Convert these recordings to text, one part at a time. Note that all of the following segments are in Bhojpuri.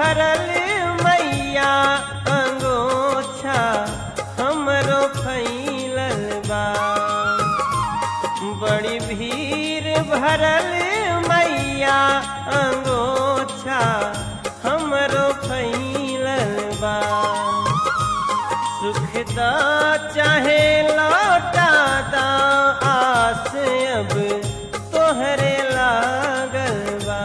भरल मैया अंगोछा हमरो फैलल बा बड़ी भीड़ भरल मैया अंगोछा हमरो फैलल बा सुखदा चाहे लौटा दा आस अब तोहरे लागल बा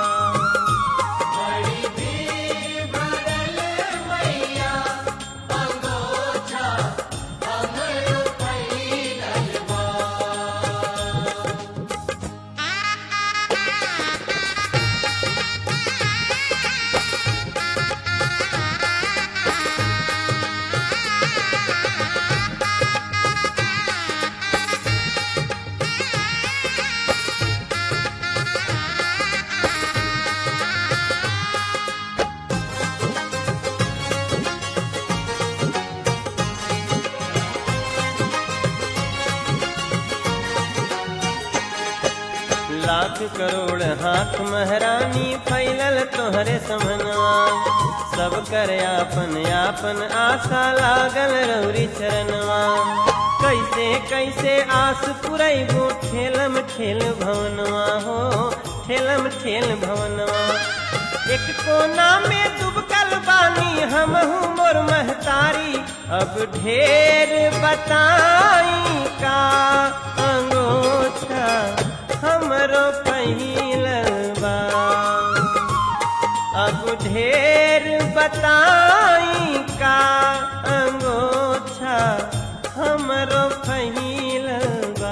लाख करोड़ हाथ महरानी फैलल तोहरे समनवा सब कर आपन आपन आशा लागल रौरी चरणवा कैसे कैसे आस पुरैबो ठेलम ठेल भवनवा हो ठेलम ठेल भवनवा एक कोना में डूबकल बानी हमहू मोर महतारी अब ढेर बताई का अंगोछा हमरो पहिलल बा अब ढेर बताई का अंगोछा हमरो पहिलल बा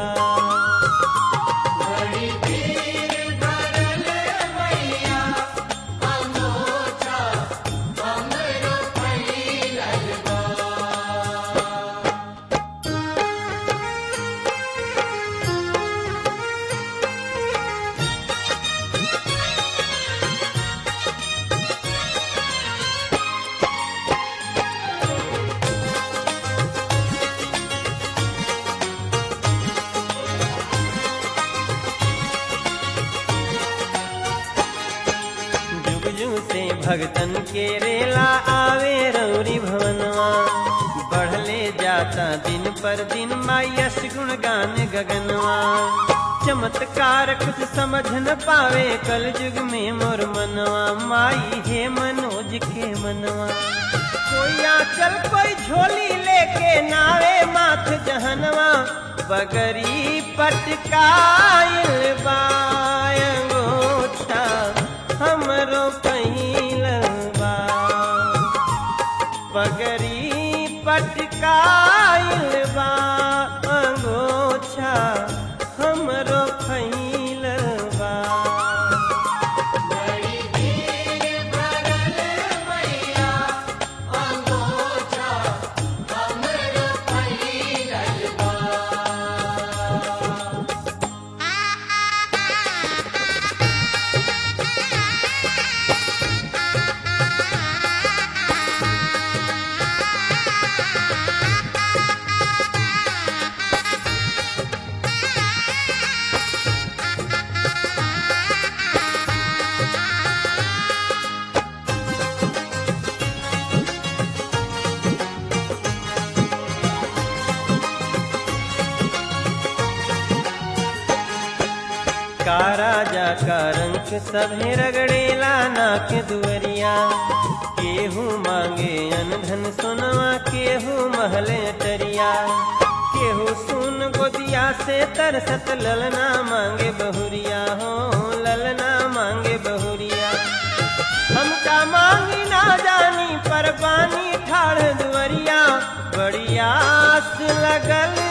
जुग जुग से भगतन के रेला आवे रौरी भवनवा बढ़ले जाता दिन पर दिन मायस गुण गान गगनवा चमत्कार कुछ समझ न पावे कल युग में मोर मनवा माई हे मनोज के मनवा कोई आंचल कोई झोली लेके नावे माथ जहनवा बगरी पटकाइल बायंगोछा हमरो पहिलल बा पगरी पटकाइल बा अंगोछा हमरो फैलल बा का राजा का रंग सभे रगड़ेला नाक दुअरिया केहू मांगे अनधन सोनवा केहू महले टरिया केहू सुन गोदिया से तरसत ललना मांगे बहुरिया हो ललना मांगे बहुरिया हमका मांगी ना जानी पर पानी ठाड़ दुअरिया बड़ी आस लगल